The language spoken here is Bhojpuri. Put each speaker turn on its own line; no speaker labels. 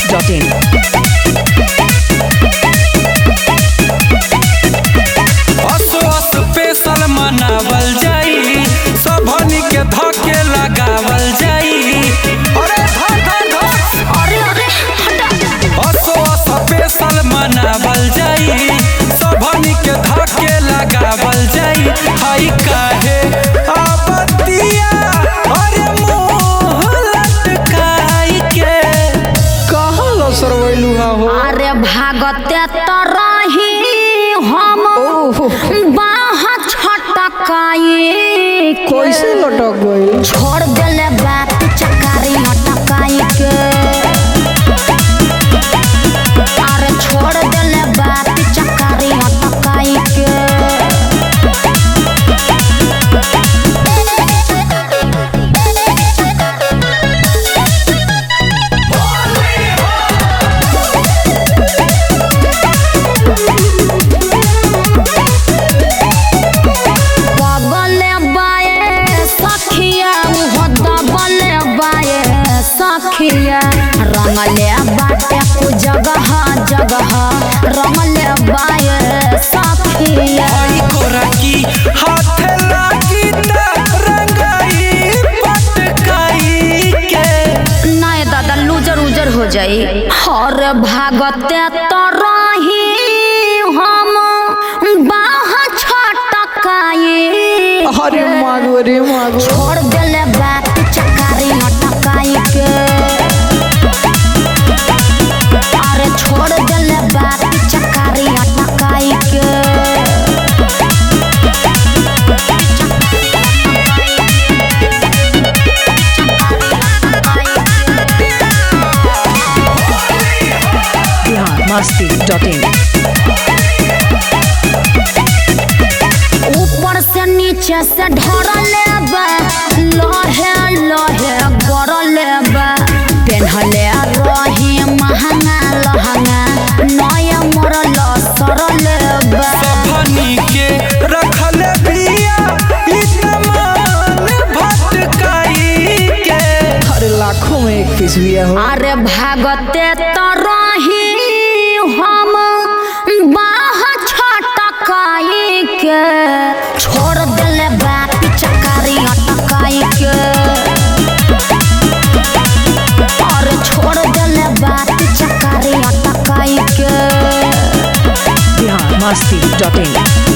masti.in.
असो स्पेशल मनावल जाई सबनी के धके लगावल जाई अरे धर धर धर
अरे अरे हटा
असो स्पेशल मनावल जाई सबनी के धके लगावल जाई हाई काहे आपत्तिया अरे मुंह लटकाई के कहाँ लसर वैलू हो
अरे भागते तरही हम बाह छटकाई
कैसे लटक गई
छोड़ देले बात चकारी हटकाई के अरे छोड़ देले बात चकारी हटकाई के बगले बाए सखिया उहो दबले बाए सखिया रंगले बाटे कु जगह जगह रंगले बाए सखिया
आई कोरा की हाथ लागी त रंगाई पटकाई के
नहीं दादा लूजर उजर हो जाई हर भागते तरही हम बाह छटकाई
अरे मागो रे मागो
छोड़ देले बात चकारी हटकाई के अरे छोड़ देले बात चकारी हटकाई के
Bihar masti.in.
ऊपर से नीचे से ढरले बा लहे लहे गरले बा पेन्हले रही महंगा लहंगा नया मरल सरले बा
भनी के रखल बिया इतमान भटकाई के
अरे लाखों में एक पीस भी हो
अरे भागते तरही हम बाह छटकाई के छोड़ देले बात चकारी अटकाई के अरे छोड़ देले बात चकारी अटकाई के
Bihar masti.in.